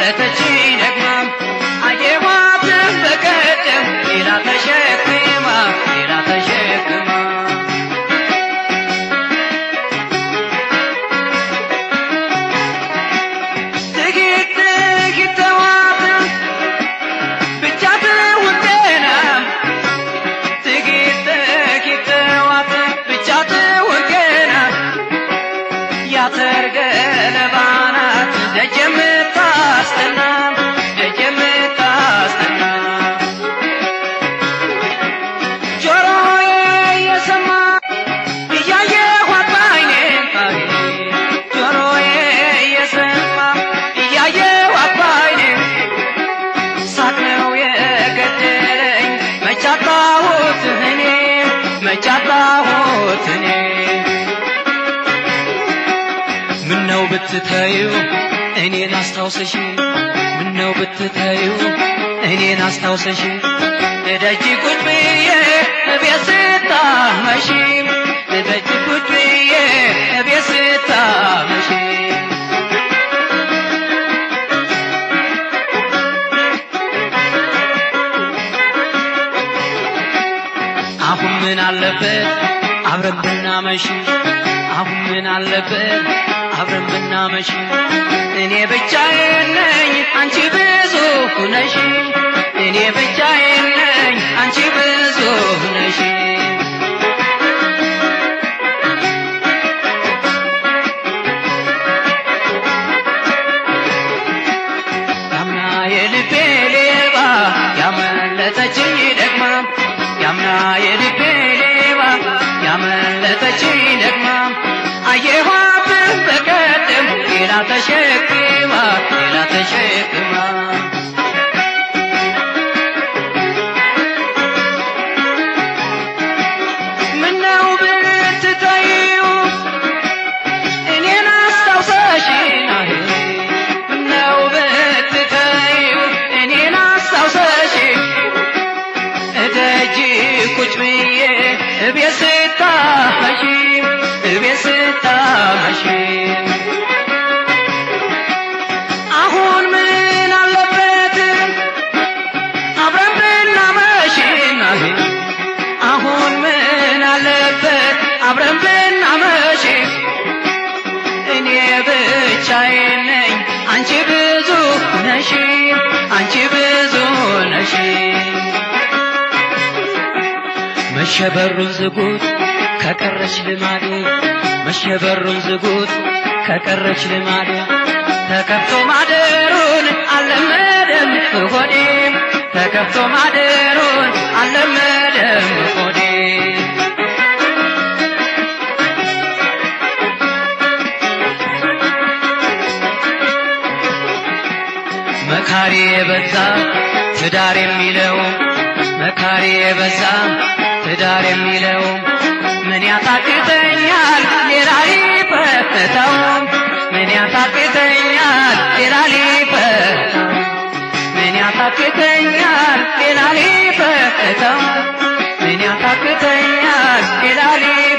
ያመለጠችኝ ደግማ አየኋትን በቀደም ሌላ ተሸክማ ሌላ ተሸክማ ጥቂት ጥቂት ተዋትን ብቻ ትውጤና ጥቂት ጥቂት ተዋትን ብቻ ትውጤና ያተር ገለባ ናት ደጅ የምታስጠና ደጅ የምታስጠና ጆሮዬ የሰማ እያየኋት ባይኔ ጆሮዬ የሰማ እያየኋት ባይኔ ሳቅ ነው የገደለኝ መቻጣሁት እኔ መቻጣሁት እኔ ምነው ብትተዩ እኔን አስታውሰሽ ምነው ብትተዩ እኔን አስታውሰሽ እደጅ ቁጭ ብዬ እቤት ስታመሺ እደጅ ቁጭ ብዬ እቤት ስታመሺ አሁን ምን አለበት አብረን ብናመሽ አሁን ምን አለበት አብረን ብናመሽ እኔ ብቻዬን ነኝ አንቺ ብዙ ነሽ እኔ ብቻዬን ነኝ አንቺ ብዙ ነሽ ያምና የልቤ ሌባ ያመለጠችኝ ደግማ ያምና የልቤ ሌባ ያመለጠችኝ ደግማ አየኋትን በቀደም ሌላ ተሸክማ ሌላ ተሸክማ ምነው ብትተዩ እኔን አስታውሰሽ ምነው ብትተዩ እኔን አስታውሰሽ እደጅ ቁጭ ብዬ እቤት ስታመሺ እቤት ስታመሺ አሁን ምን አለበት አብረን ብናመሽ አሁን ምን አለበት አብረን ብናመሽ እኔ ብቻዬን ነኝ አንቺ ብዙ ነሽ አንቺ ብዙ ነሽ መሸበሩን ዝጉት ከቀረች ልማዴ መሸበሩን ዝጉት ከቀረች ልማዴ ተከፍቶ ማደሩን አልለመደም ሆዴ ተከፍቶ ማደሩን አልለመደም ሆዴ መካሪ የበዛ ትዳር የሚለው መካሪ የበዛ ትዳር የሚለው ምን ያታክተኛል ሌላ ሊፈታው ምን ያታክተኛል ሌላ ሊፈታው ምን ያታክተኛል ሌላ ሊፈታው ምን ያታክተኛል ሌላ ሊፈታው